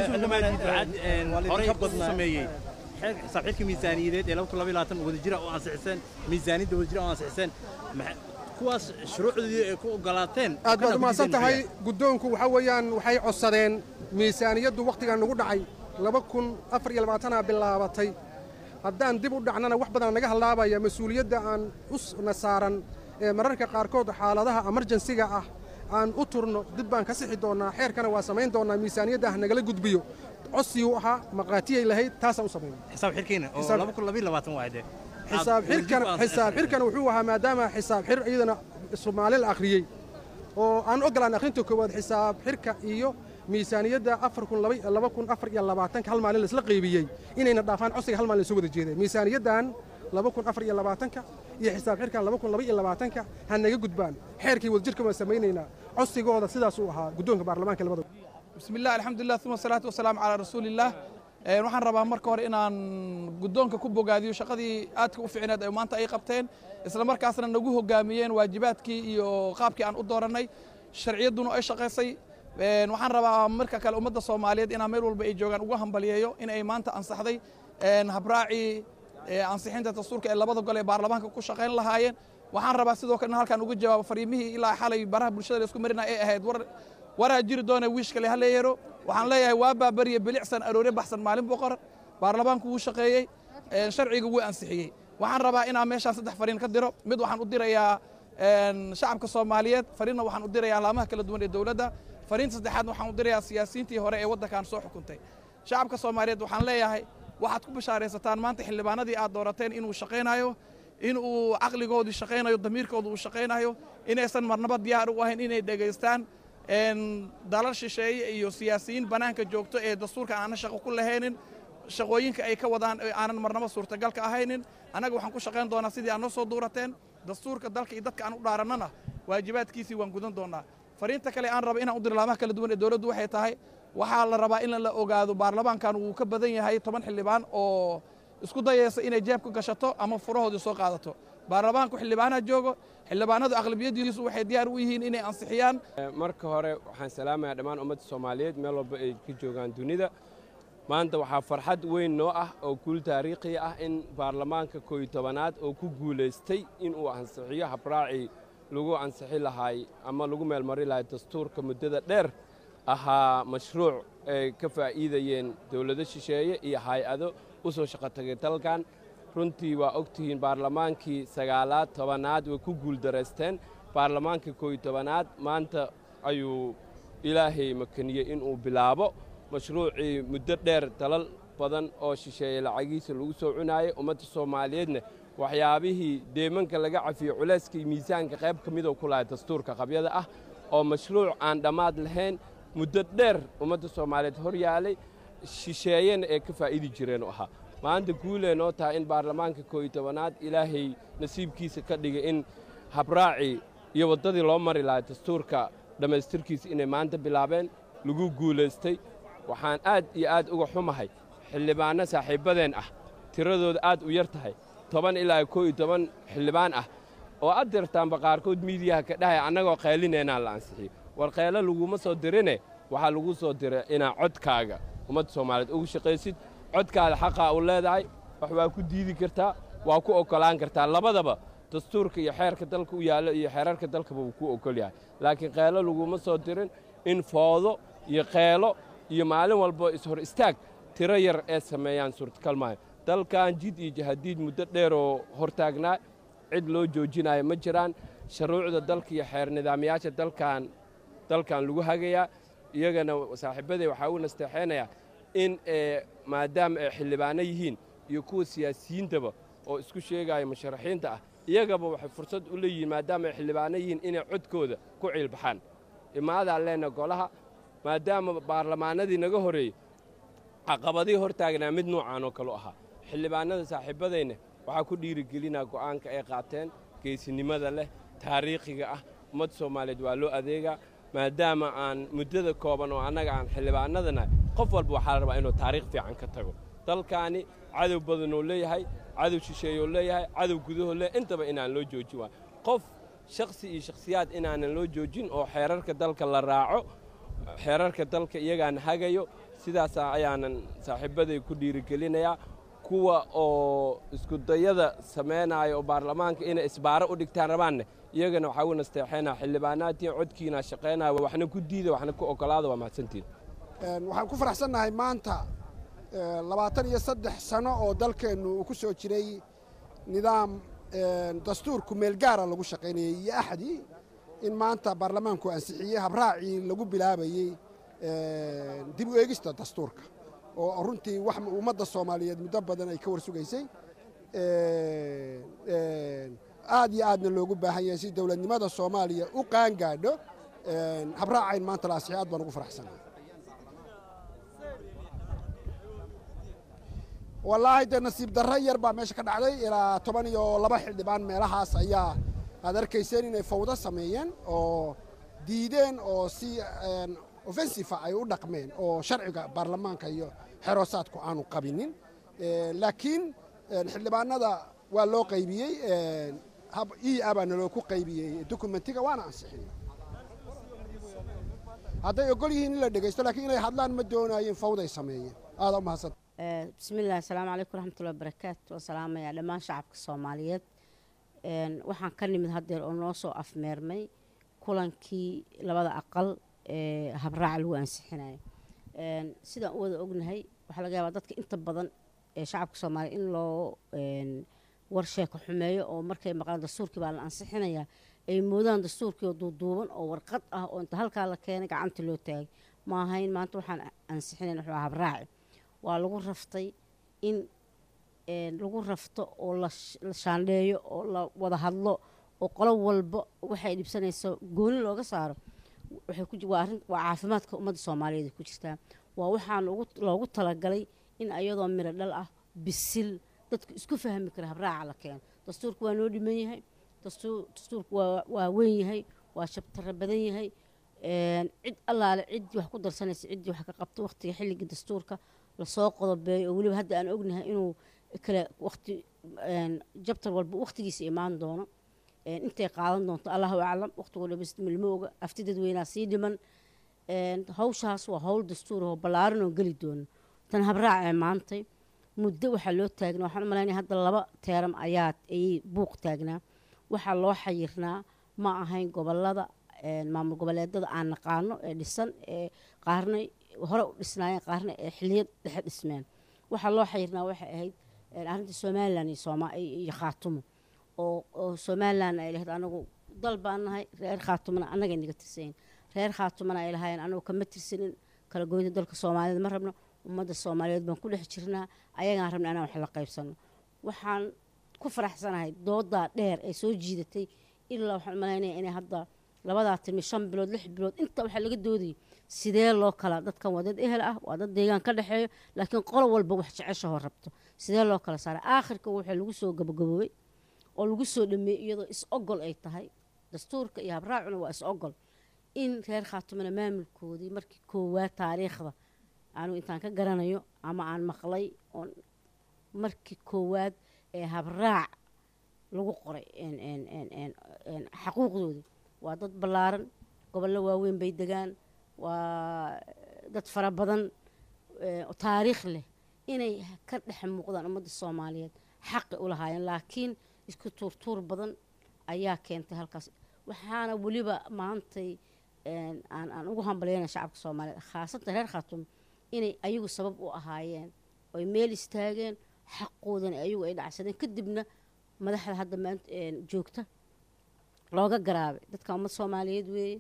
sameeyey saaxiibka miisaaniyadeed ee wadajira oo ansixiseen miisaaniyadda wadajira oo ansixiseen kuwaas shuruucdii ay ku ogolaateen aad baad umahadsan tahay guddoonku waxaa weeyaan waxay codsadeen miisaaniyaddu wakhtigan nagu dhacay laba kun afar iyo labaatanaa bilaabatay haddaan dib u dhacnana wax badan naga hallaabaya mas-uuliyadda aan u saaran ee mararka qaarkood xaaladaha emerjensiga ah aan u turno dib baan ka sixi doonnaa xeerkana waa samayn doonnaa miisaaniyadda ah nagala gudbiyo codsiyuu ahaa maqaatiyay lahayd taasaan u samaynay xisaab xirkiina oo laba kun labiyo labaatan waayde xisaab xirkan xisaab xirkan wuxuu ahaa maadaama xisaab xir iyadana Soomaali la akhriyay oo aan ogolaan akhrinta koowaad xisaab xirka iyo miisaaniyadda afar kun laba kun afar iyo labaatanka hal maalin laisla qaybiyey inayna dhaafaan codsiga hal maalin soo wada jeedeen miisaaniyaddan laba kun afar iyo labaatanka iyo xisaab xirkan laba kun laba iyo labaatanka ha naga gudbaan xeerkii wadajirka waan samaynaynaa codsigooda sidaasuu ahaa guddoonka baarlamaanka labada بسم الله الحمد لله ثم الصلاة والسلام على رسول الله waxaan rabaa marka hore inaan guddoonka ku bogaadiyo shaqadii aadka u ficneed ay maanta ay qabteen isla markaasna nagu hogaamiyeen waajibaadkii iyo qaabkii aan u doorannay sharciyadduna ay shaqaysay waxaan rabaa marka kale ummadda soomaaliyeed inaan meel walba ay joogaan ugu hambaliyeeyo in ay maanta ansaxday habraacii ansixinta dastuurka ee labada gol ee baarlamaanka ku shaqayn lahaayeen waxaan rabaa sidoo kale in halkaan uga jawaabo fariimihii ilaa xalay baraha bulshada la isku marina ay ahayd war waraa jiri doona wiish kale ha leeyaro waxaan leeyahay waa baabariye bilicsan aroore baxsan maalin boqor baarlamaanku wuu shaqeeyey sharciga wuu ansixiyey waxaan rabaa inaan meeshaan saddex fariin ka diro mid waxaan u dirayaa shacabka soomaaliyeed fariinna waxaan u dirayaa laamaha kala duwan ee dowladda fariinta saddexaadna waxaan u dirayaa siyaasiyiintii hore ee waddankan soo xukuntay shacabka soomaaliyeed waxaan leeyahay waxaad ku bashaaraysataan maanta xildhibaanadii aad doorateen inuu shaqaynayo in uu caqligoodii shaqaynayo damiirkooda uu shaqaynayo inaysan marnaba diyaar u ahayn inay dhegaystaan dalal shisheeye iyo siyaasiyiin bannaanka joogto ee dastuurka aanan shaqo ku lahaynin shaqooyinka ay ka wadaan aanan marnaba suurtagalka ahaynin annaga waxaan ku shaqayn doonaa sidii aad noo soo duurateen dastuurka dalka iyo dadka aan u dhaarannana waajibaadkiisii waan gudan doonaa fariinta kale aan raba inaan u diro laamaha kala duwan ee dowladdu waxay tahay waxaa la rabaa in la ogaado baarlamaankan wuu ka badan yahay toban xildhibaan oo isku dayaysa inay jeebka gashato ama furahoodii soo qaadato baarlamaanku xildhibaanaha joogo xildhibaanadu aqlabiyadiisu waxay diyaar u yihiin inay ansixiyaan marka hore waxaan salaamayaa dhammaan ummadda soomaaliyeed meel walba ay ka joogaan dunida maanta waxaa farxad weyn noo ah oo guul taariikhi ah in baarlamaanka kooiyo tobanaad oo ku guulaystay inuu ansixiyo habraacii lagu ansixi lahaay ama lagu meelmari lahay dastuurka muddada dheer ahaa mashruuc ay ka faa'iidayeen dowlado shisheeye iyo hay-ado u soo shaqo tagay dalkan runtii waa og tihiin baarlamaankii sagaalaad tobanaad way ku guuldaraysteen baarlamaanka kooiyo tobanaad maanta ayuu ilaahay makaniyey inuu bilaabo mashruucii muddo dheer dalal badan oo shisheeye lacagiisa lagu soo cunaayay ummadda soomaaliyeedna waxyaabihii deemanka laga cafiyey culayska iyo miisaanka qayb ka midoo ku lahay dastuurka qabyada ah oo mashruuc aan dhammaad lahayn muddo dheer ummadda soomaaliyeed hor yaalay shisheeyena ee ka faa'iidi jireen u ahaa maanta guulee noo tahay in baarlamaanka kooiyo tobanaad ilaahay nasiibkiisa ka dhigay in habraacii iyo waddadii loo mari lahay dastuurka dhammaystirkiisa inay maanta bilaabeen lagu guulaystay waxaan aad iyo aad uga xumahay xildhibaanno saaxiibbadeen ah tiradooda aad u yar tahay toban ilaa koo iyo toban xildhibaan ah oo ad dirtaanba qaarkood miidiyaha ka dhahay annagoo qaylineenaa la ansixiyo war qaylo laguma soo dirine waxaa lagu soo diray inaa codkaaga ummadda soomaaliyeed ugu shaqaysid codkaada xaqaa u leedahay wax waa ku diidi kartaa waa ku oggolaan kartaa labadaba dastuurka iyo xeerka dalka u yaallo iyo xeerarka dalkaba wuu ku oggol yahay laakiin qaylo laguma soo dirin in foodo iyo qeelo iyo maalin walba ishor istaag tiro yar ee sameeyaan suurtagal maayo dalkan jid iyo jahadiid muddo dheeroo hortaagnaa cid loo joojinayo ma jiraan shuruucda dalka iyo xeer nidaamyaasha dalkan dalkan lagu hagayaa iyagana saaxiibbaday waxaa u nasteexaynayaa in maadaama ay xildhibaano yihiin iyo kuwa siyaasiyiintaba oo isku sheegaya musharaxiinta ah iyagaba waxay fursad u leeyihiin maadaama ay xildhibaano yihiin inay codkooda ku ciilbaxaan imaadaan leenna golaha maadaama baarlamaanadii naga horreeyey caqabadii hor taagnaa mid noocaan oo kalu ahaa xildhibaanada saaxiibbadayna waxaa ku dhiirigelinaa go'aanka ay qaateen geesinimada leh taariikhiga ah ummadda soomaaliyeed waa loo adeegaa maadaama aan muddada kooban oo annaga aan xildhibaanadana qof walba waxaa la rabaa inuu taariikh fiican ka tago dalkaani cadow badanuu leeyahay cadow shisheeyuu leeyahay cadow gudahoo leeyahay intaba inaan loo joojin waa qof shakhsi iyo shakhsiyaad inaanan loo joojin oo xeerarka dalka la raaco xeerarka dalka iyagaan hagayo sidaasaa ayaanan saaxiibbaday ku dhiirigelinayaa kuwa oo iskudayada samaynaya oo baarlamaanka inay isbaaro u dhigtaan rabaanne iyagana waxaa u nasteexaynaa xildhibaanaadtiin codkiina shaqaynaya waxna ku diida waxna ku oggolaada waa mahadsantiin waxaan ku faraxsannahay maanta labaatan iyo saddex sano oo dalkeennu uu ku soo jiray nidaam dastuurku meelgaara lagu shaqaynayey iyo axdii in maanta baarlamaanku ansixiyey habraacii lagu bilaabayey dib u eegista dastuurka oo runtii wax ummadda soomaaliyeed muddo badan ay ka war sugaysay aad iyo aadna loogu baahan yahay si dowladnimada soomaaliya u qaan gaadho habraacayn maanta la ansixiyay aad baan ugu faraxsanahay wallaahi dee nasiib darro yar baa meesha ka dhacday ilaa toban iyo laba xildhibaan meelahaas ayaa aad arkayseen inay fawdo sameeyeen oo diideen oo si offensifa ay u dhaqmeen oo sharciga baarlamaanka iyo xeroosaadku aanu qabinin laakiin xildhibaanada waa loo qaybiyey e a baa naloo ku qaybiyey dokumentiga waana ansixiyey hadday ogol yihiin in la dhegaysto lakiin inay hadlaan ma doonaayeen fawday sameeyeen aada u mahadsan bismillahi asalaamu calaykum raxmatullahi barakaatu waan salaamayaa dhammaan shacabka soomaaliyeed waxaan ka nimid haddeer oo noo soo afmeermay kulankii labada aqal ee habraaca lagu ansixinayo sidaan u wada ognahay waxaa laga yaabaa dadka inta badan ee shacabka soomaaliya in loo warsheeko xumeeyo oo markay maqlaan dastuurkii baa la ansixinayaa ay moodaan dastuurkii oo duuduuban oo warqad ah oo inta halkaa la keenay gacanta loo taagay ma ahayn maanta waxaan ansixinayn wuxuu ahaa habraaci waa lagu raftay in lagu rafto oo la shaandheeyo oo la wada hadlo oo qolo walba waxay dhibsanayso gooni looga saaro waa caafimaadka ummadda soomaaliyeed ku jirtaa waa waxaan loogu talagalay in ayadoo miro dhal ah bisil dadku isku fahmi kara habraaca la keeno dastuurku waa noo dhiman yahay dastuurku waa weyn yahay waa shabtaro badan yahay cid allaale ciddii wax ku darsanaysa ciddii wax ka qabto waqtiga xilligii dastuurka lasoo qodobeeyo oo weliba hadda aan ognahay inuu kale waqti jabtar walba waqtigiisa imaan doono intay qaadan doonto allahu aclam waqtigoo dhamastimilma oga afti dadweynaa sii dhiman hawshaas waa hawl dastuur oo ballaaran oo geli doono tan habraac ee maantay muddo waxaa loo taagnaa waxaan u malaynaya hadda laba teeram ayaa ayay buuq taagnaa waxaa loo xayirnaa ma ahayn gobolada maamul goboleedada aan naqaano ee dhisan ee qaarna hore u dhisnaayeen qaarna ee xiliyad dhexe dhismeen waxaa loo xayirnaa waxay ahayd arrinta somalilan iyo sooma iyo khaatumo oo oo somalilan ay lahayd anagu dal baan nahay reer khaatumana annaga naga tirsayin reer khaatumana ay lahaayeen anagu kama tirsanin kala goynta dalka soomaaliyeed ma rabno ummadda soomaaliyeed baan ku dhex jirnaa ayagaan rabna inaan wax la qaybsano waxaan ku faraxsanahay doodaa dheer ee soo jiidatay ilaa waxaan malaynaya inay hadda labadaa timi shan bilood lix bilood inta waxaa laga doodayay sidee loo kala dadkan waa dad ehel ah waa dad deegaan ka dhexeeyo laakiin qolo walba wax jeceshahoo rabto sidee loo kala saaray aakhirka waxaa lagu soo gabagaboobay oo lagu soo dhameeyey iyadoo is ogol ay tahay dastuurka iyo habraacuna waa is ogol in reer khaatumana maamulkoodii markii koowaad taariikhda anigu intaan ka garanayo ama aan maqlay oon markii koowaad ee habraac lagu qoray een- een- een- een- een xaquuqdooda waa dad ballaaran gobollo waaweyn bay degaan waa dad fara badan ee, oo taariikh leh inay ka dhex muuqdaan ummadda soomaaliyeed xaqi u lahaayeen laakiin isku tuurtuur badan ayaa keentay halkaas waxaana weliba maantay een, aan aan ugu hambalyayna shacabka soomaaliyeed khaasatan reer khaatuum inay ayagu sabab u ahaayeen oy meel istaageen xaqoodana ayagu ay dhacsadeen kadibna madaxda hadda maanta een, joogta looga garaabay dadka ummad soomaaliyeed weeye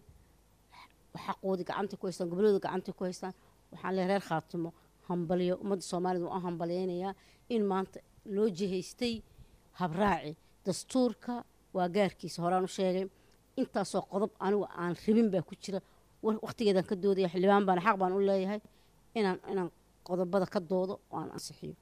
xaqoodii gacanta ku haystaan gobollooda gacanta ku haystaan waxaan leeyahay reer khaatumo hambalyo ummadda soomaalida waan u hambalyaynayaa in maanta loo jihaystay habraaci dastuurka waa gaarkiisa horaan u sheegay intaasoo qodob anigu aan rabin baa ku jira wa- waqtigeedaan ka doodaya xildhibaan baana xaq baan u leeyahay inaan inaan qodobada ka doodo oo aan ansixiyo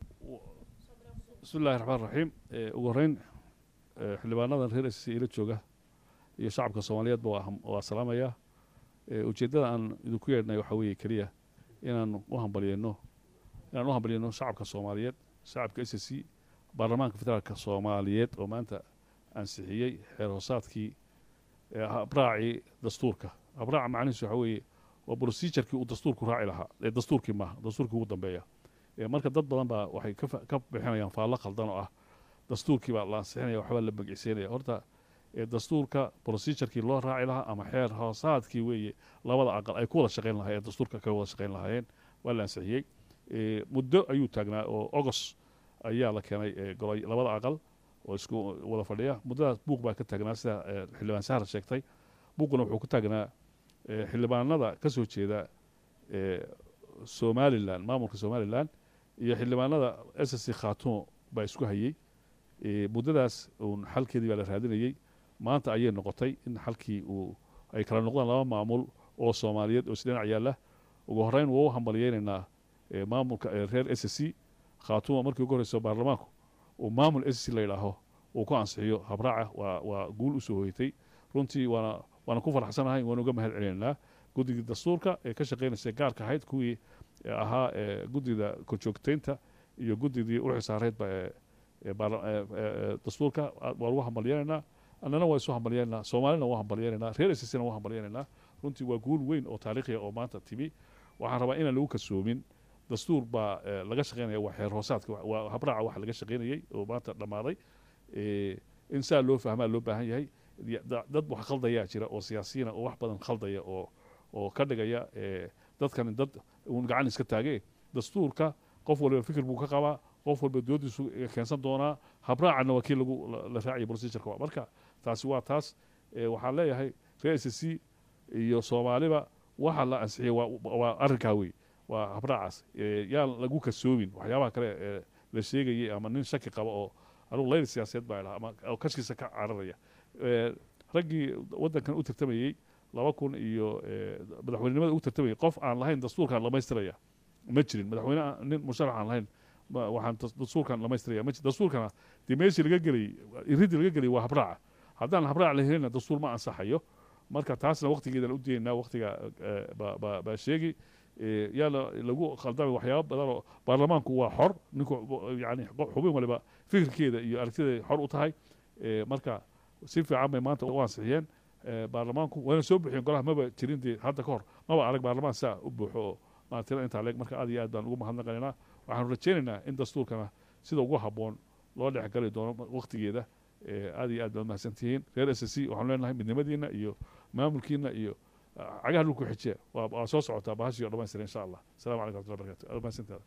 bismi illahi raxmaan raxiim Eh, ugu horreyn eh, xildhibaanadan reer SSC ila jooga iyo shacabka soomaaliyeedba waa ham- waa salaamayaa Eh, ujeeddada aan idinku yeedhnay waxaa weeye keliya inaan u hambalyeyno inaan u hambalyeyno shacabka soomaaliyeed shacabka s c baarlamaanka federaalka soomaaliyeed oo maanta ansixiyey xeer hoosaadkii eh, habraacii dastuurka habraaca macnihiisu waxaa weeye waa procedurkii uu dastuurku raaci lahaa ee dastuurkii maaha dastuurkii ugu dambeeya Eh, marka dad badan baa waxay ka fa- ka bixinayaan faallo khaldan oo ah dastuurkii baa la ansixinaya waxbaa la magiciisanaya horta eh, dastuurka procedurkii loo raaci lahaa ama xeer hoosaadkii weeye labada aqal ay ku wada shaqayn lahaayeen dastuurka ka wada shaqayn lahaayeen waa la ansixiyey Eh, muddo ayuu taagnaa oo ogos ayaa la keenay eh, golay labada aqal oo isku wada fadhiya muddadaas buuq baa ka taagnaa sida eh, xildhibaan sahar sheegtay buuquna wuxuu ku taagnaa eh, xildhibaanada ka soo jeeda eh, somalilan maamulka somalilan iyo xildhibaanada s c khaatumo baa isku hayey Eh, muddadaas uun xalkeedii baa la raadinayey maanta ayay noqotay in xalkii uu ay kala noqdaan laba maamul oo soomaaliyeed oo isdhinac yaalla ugu horreyn waa u hambalyeynaynaa eh, maamulka eh, reer s c khaatumo markii ugu horreyso baarlamaanku uu maamul s c la yidhaaho uu ku ansixiyo habraaca waa waa guul usoo hoytay runtii waana waana ku faraxsanahay waana uga mahad celinaynaa guddigii dastuurka ee ka shaqeynaysa gaarka ahayd kuwii eh, ahaa eh, guddida korjoogteynta iyo guddigii u xisaareedba ee ee baarla- ee- ee- ee dastuurka a- waa lagu hambalyeynaynaa annana waa isu hambalyeynaynaa soomaalina waa hambalyeynaynaa reer ssna waa hambalyeynaynaa runtii waa guul weyn oo taariikhiya oo maanta timi waxaan rabaa inaan lagu kasoomin dastuur baa eh, laga shaqeynaya waa xeer hoosaadka wa- waa habraaca waxa laga shaqeynayey oo maanta dhammaaday Eh, in saa loo fahmaa loo baahan yahay Ya- da- dad wax khaldayaa jira oo siyaasiyiina oo wax badan khaldaya oo oo ka dhigaya eh, dadkan dad uun gacan iska taage dastuurka qof walba fikir buu ka qabaa qof walba doodiisu keensan doonaa habraacana waa kii lagu la- la raacaya procedureka marka taasi waa taas Eh, waxaan leeyahay reer s c iyo soomaaliba waxa la ansixiyey waa waa arrinkaa wey waa habraacaas Eh, yaan lagu kasoomin waxyaabaha kale ee la sheegayay ama nin shaki qaba oo anugu layr siyaasadeed baa idhaha ama oo kashkiisa ka cararaya Eh, raggii waddankan u tartamayey laba kun iyo eh, madaxweynenimada u tartamayay qof aan lahayn dastuurkan dhamaystiraya ma jirin madaxweyne aan- nin musharax aan lahayn ma- waxaan das- dastuurkan dhamaystiraya ma jir dastuurkana dee meeshii laga gelay iridii laga gelay waa habraaca haddaan habraac la helina dastuur ma ansaxayo marka taasna waqtigeedan u diyaynaa waqtiga eh, baa- baa baa sheegi Eh, yaa la- lagu khaldamay waxyaaba badan oo baarlamaanku waa xor ninku yani xubin waliba fikirkeeda iyo aragtideeda xor u tahay Eh, marka si fiican bay maanta u ansixiyeen Eh, baarlamaanku wayna soo buxiyeen golaha maba jirin dee hadda ka hor maba arag baarlamaan saa u buuxo oo maatira intaa leeg marka aad iyo aad baan ugu mahadnaqaynaa waxaanu rajaynaynaa in dastuurkana sida ugu habboon loo dhexgali doono waqtigeeda Eh, aad iyo aad baad mahadsantihiin reer s c waxaanu leenahay midnimadiina iyo maamulkiina iyo ah, cagaha dhulku xijiya waa waa soo socotaa bahashii oo dhamaystira insha allah asalaamu calaykum waraxmatullahi barakatu aad mahadsantahay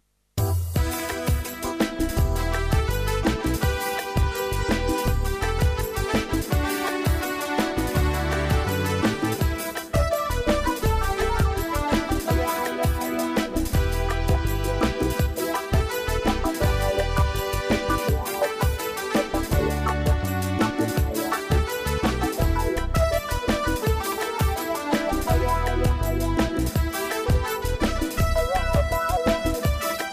Thank you.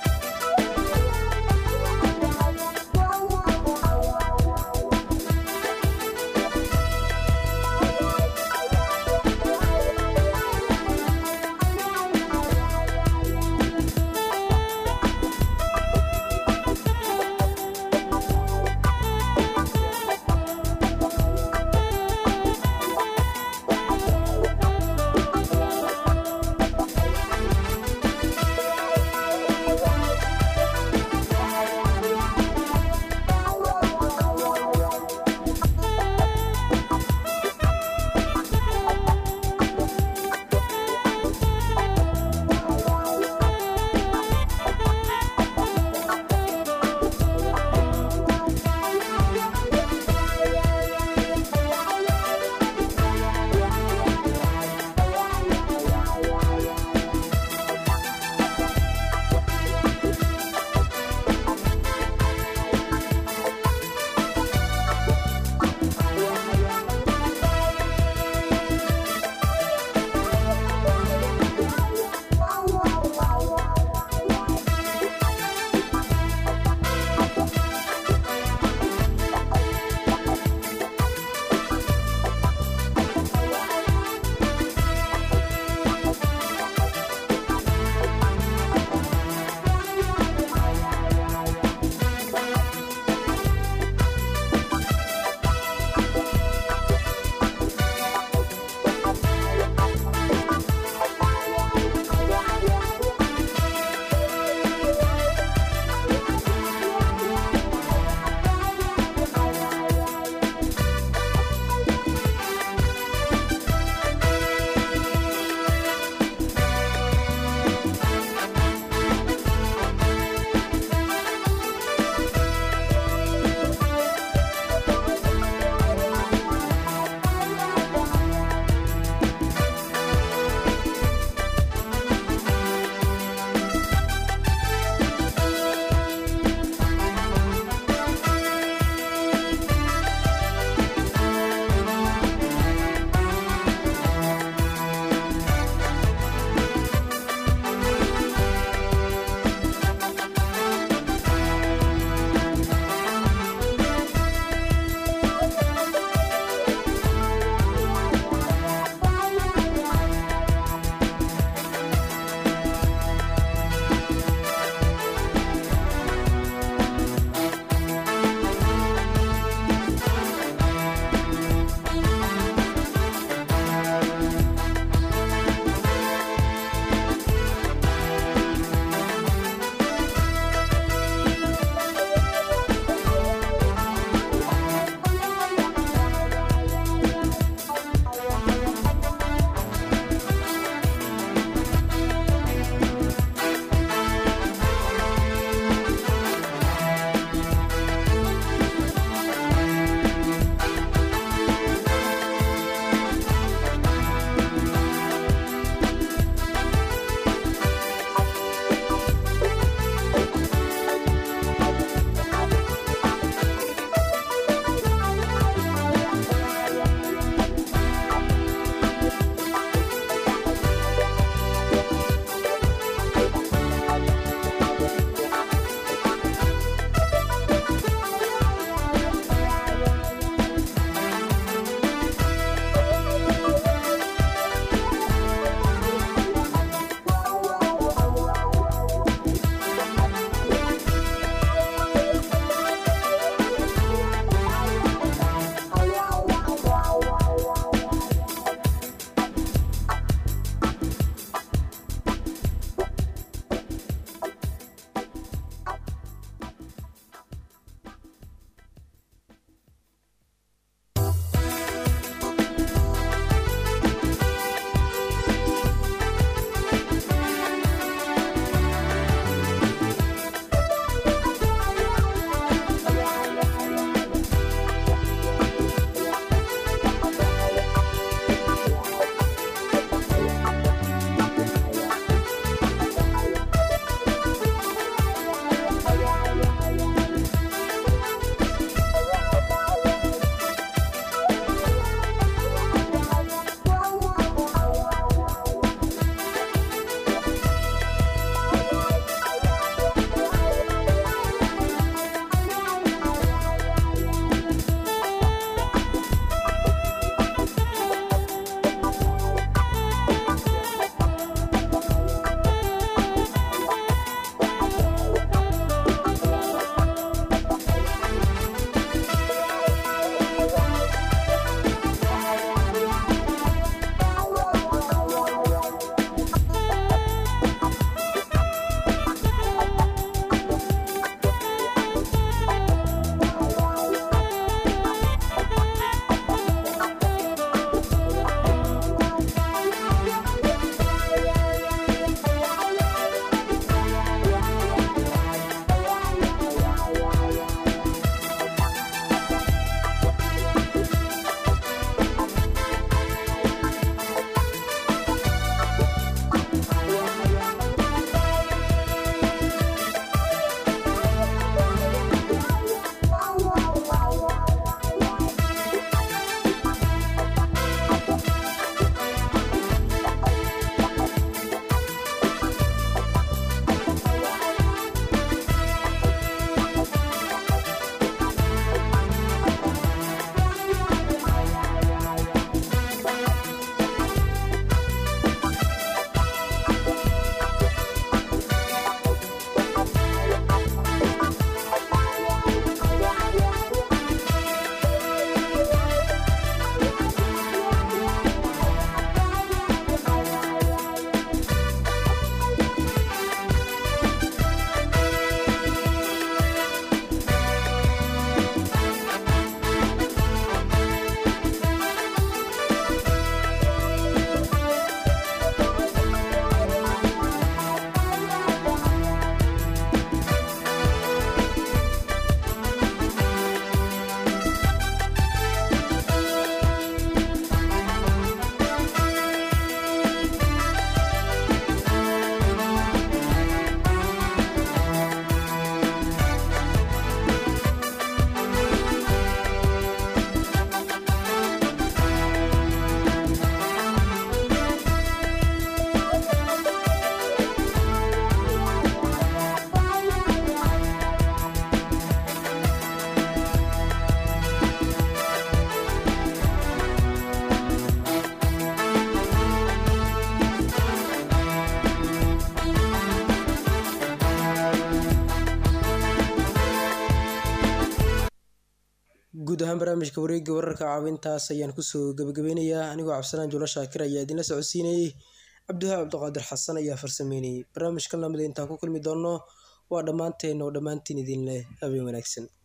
guud ahaan barnaamijka wareegga wararka caawintaas ayaan kusoo gabagabeynayaa anigoo cabdisalaan juulo shaakir ayaa idinla socodsiinayey cabdiwahaab cabdiqaadir xasan ayaa farsameynayay barnaamijkan lamida intaan ku kulmi doonno waa dhammaanteen oo dhammaantiin idin leh habeen wanaagsan